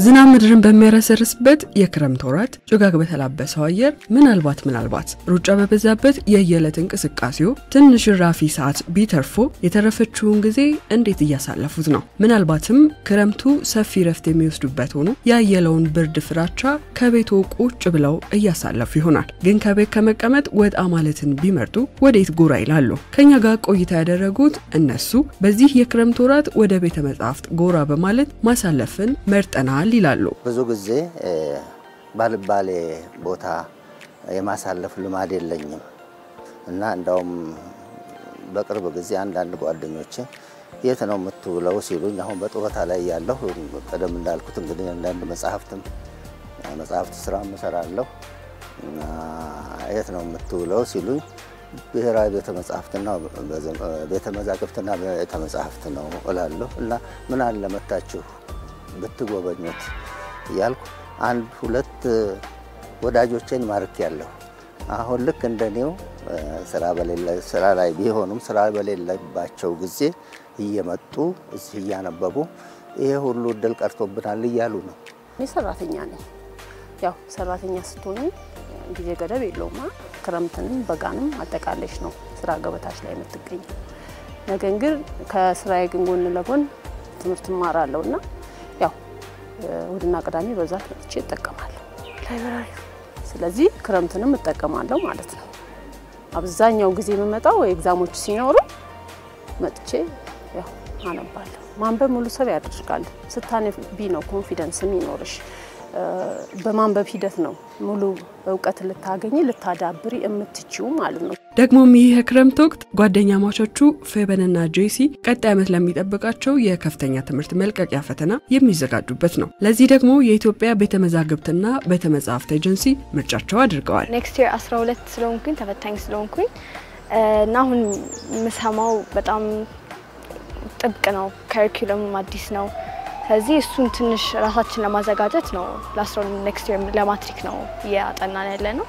ዝናብ ምድርን በሚያረሰርስበት የክረምት ወራት ጭጋግ በተላበሰው አየር ምናልባት ምናልባት ሩጫ በበዛበት የየዕለት እንቅስቃሴው ትንሽ ራፊ ሰዓት ቢተርፎ የተረፈችውን ጊዜ እንዴት እያሳለፉት ነው? ምናልባትም ክረምቱ ሰፊ ረፍት የሚወስዱበት ሆኖ ያየለውን ብርድ ፍራቻ ከቤቱ ቁጭ ብለው እያሳለፉ ይሆናል። ግን ከቤት ከመቀመጥ ወጣ ማለትን ቢመርጡ ወዴት ጎራ ይላሉ? ከኛ ጋር ቆይታ ያደረጉት እነሱ በዚህ የክረምት ወራት ወደ ቤተ መጻሕፍት ጎራ በማለት ማሳለፍን መርጠናል ይላሉ። ብዙ ጊዜ ባልባሌ ቦታ የማሳለፍ ልማድ የለኝም እና እንዳውም በቅርብ ጊዜ አንዳንድ ጓደኞቼ የት ነው የምትውለው ሲሉኝ አሁን በጡረታ ላይ ያለሁ ቀደም እንዳልኩት እንግዲህ አንዳንድ መጽሐፍትም መጽሐፍት ስራ እሰራለሁ እና የት ነው የምትውለው ሲሉኝ ብሔራዊ ቤተ መጻሕፍትና ቤተ መዛግብትና ቤተ መጻሕፍት ነው እላለሁ እና ምን አለ መታችሁ ብትጎበኙት እያልኩ አንድ ሁለት ወዳጆቼን ማርክ ያለሁ አሁን ልክ እንደኔው ስራ በሌለ ስራ ላይ ቢሆኑም ስራ በሌለባቸው ጊዜ እየመጡ እዚህ እያነበቡ ይሄ ሁሉ እድል ቀርቶብናል እያሉ ነው። እኔ ሰራተኛ ነኝ። ያው ሰራተኛ ስትሆኝ ጊዜ ገደብ የለውም። ክረምትንም በጋንም አጠቃለሽ ነው ስራ ገበታች ላይ የምትገኘው። ነገር ግን ከስራዬ ግን ጎን ለጎን ትምህርት እማራለሁ እና ያው እሁድና ቅዳሜ በዛት መጥቼ እጠቀማለሁ ላይብራሪ። ስለዚህ ክረምትንም እጠቀማለሁ ማለት ነው። አብዛኛው ጊዜ የምመጣው ኤግዛሞች ሲኖሩ መጥቼ ያው አነባለሁ። ማንበብ ሙሉ ሰው ያደርጋል። ስታነቢ ነው ኮንፊደንስ የሚኖርሽ። በማንበብ ሂደት ነው ሙሉ እውቀት ልታገኝ ልታዳብሪ የምትችው ማለት ነው። ደግሞም ይህ የክረምት ወቅት ጓደኛ ማቾቹ ፌበንና ጄሲ ቀጣይ ዓመት ለሚጠብቃቸው የከፍተኛ ትምህርት መልቀቂያ ፈተና የሚዘጋጁበት ነው። ለዚህ ደግሞ የኢትዮጵያ ቤተ መዛግብትና ቤተ መጻሕፍት ኤጀንሲ ምርጫቸው አድርገዋል። ኔክስት ይር 12 ስለሆንኩኝ ተፈታኝ ስለሆንኩኝ እና አሁን የምሰማው በጣም ጥብቅ ነው። ከሪኩለሙም አዲስ ነው። ስለዚህ እሱን ትንሽ ራሳችን ለማዘጋጀት ነው። ለአስራ ኔክስት ይር ለማትሪክ ነው እያጠናን ያለ ነው።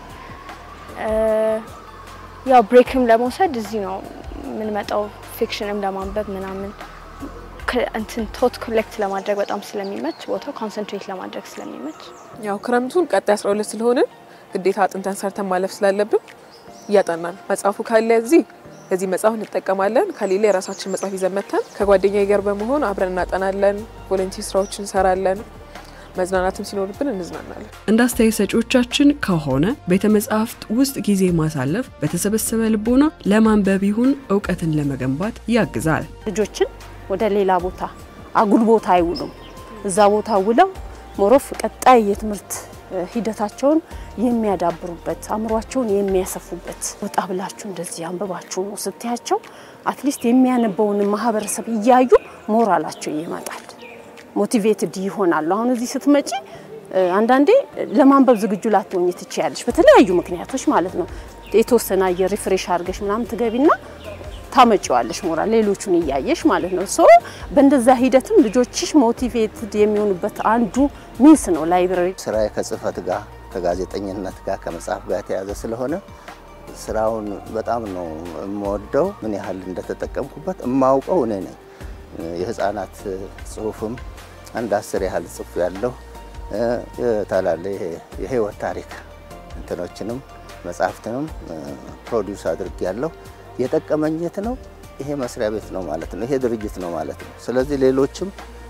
ያው ብሬክም ለመውሰድ እዚህ ነው የምንመጣው። ፊክሽንም ለማንበብ ምናምን እንትን ቶት ኮሌክት ለማድረግ በጣም ስለሚመች ቦታው ኮንሰንትሬት ለማድረግ ስለሚመች ያው ክረምቱን ቀጣይ 12 ስለሆንን ግዴታ አጥንተን ሰርተን ማለፍ ስላለብን እያጠናን መጽሐፉ ካለ እዚህ ከዚህ መጽሐፍ እንጠቀማለን። ከሌላ የራሳችን መጽሐፍ ይዘን መተን ከጓደኛ ጋር በመሆን አብረን እናጠናለን። ቮለንቲር ስራዎችን እንሰራለን። መዝናናትም ሲኖርብን እንዝናናለን። እንደ አስተያየት ሰጪዎቻችን ከሆነ ቤተ መጻሕፍት ውስጥ ጊዜ ማሳለፍ በተሰበሰበ ልቦና ለማንበብ ይሁን እውቀትን ለመገንባት ያግዛል። ልጆችን ወደ ሌላ ቦታ አጉል ቦታ አይውሉም። እዛ ቦታ ውለው ሞሮፍ ቀጣይ የትምህርት ሂደታቸውን የሚያዳብሩበት አእምሯቸውን የሚያሰፉበት ወጣ ብላችሁ እንደዚህ አንብባችሁ ነው ስትያቸው አትሊስት የሚያነበውን ማህበረሰብ እያዩ ሞራላቸው ይመጣል፣ ሞቲቬትድ ይሆናሉ። አሁን እዚህ ስትመጪ አንዳንዴ ለማንበብ ዝግጁ ላትሆኝ ትችያለሽ፣ በተለያዩ ምክንያቶች ማለት ነው። የተወሰነ አየር ሪፍሬሽ አድርገሽ ምናምን ትገቢና ታመጪዋለሽ ሞራል ሌሎቹን እያየሽ ማለት ነው። ሶ በእንደዛ ሂደትም ልጆችሽ ሞቲቬትድ የሚሆኑበት አንዱ ሚንስ ነው ላይብረሪ። ስራዬ ከጽህፈት ጋር ከጋዜጠኝነት ጋር ከመጽሐፍ ጋር የተያዘ ስለሆነ ስራውን በጣም ነው የምወደው። ምን ያህል እንደተጠቀምኩበት የማውቀው እኔ ነኝ። የህፃናት ጽሁፍም አንድ አስር ያህል ጽፍ ያለሁ ታላለ የህይወት ታሪክ እንትኖችንም መጽሐፍትንም ፕሮዲውስ አድርጌ ያለሁ የጠቀመኝ የት ነው? ይሄ መስሪያ ቤት ነው ማለት ነው። ይሄ ድርጅት ነው ማለት ነው። ስለዚህ ሌሎችም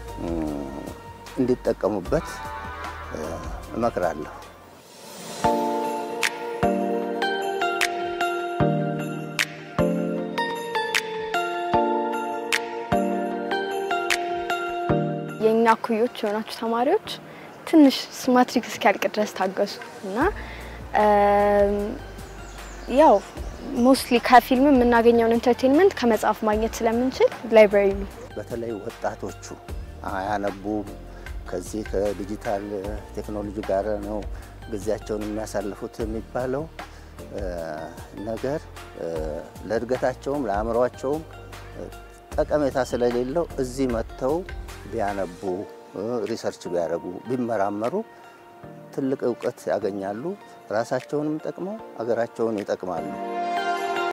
እንዲጠቀሙበት እመክራለሁ። የእኛ ኩዮች የሆናችሁ ተማሪዎች ትንሽ ማትሪክ እስኪያልቅ ድረስ ታገሱ እና ያው ሞስትሊ ከፊልም የምናገኘውን ኢንተርቴንመንት ከመጽሐፍ ማግኘት ስለምንችል ላይብራሪ ነው። በተለይ ወጣቶቹ አያነቡም። ከዚህ ከዲጂታል ቴክኖሎጂ ጋር ነው ጊዜያቸውን የሚያሳልፉት የሚባለው ነገር ለእድገታቸውም ለአእምሯቸውም ጠቀሜታ ስለሌለው እዚህ መጥተው ቢያነቡ ሪሰርች ቢያደርጉ ቢመራመሩ ትልቅ እውቀት ያገኛሉ። ራሳቸውንም ጠቅመው አገራቸውን ይጠቅማሉ።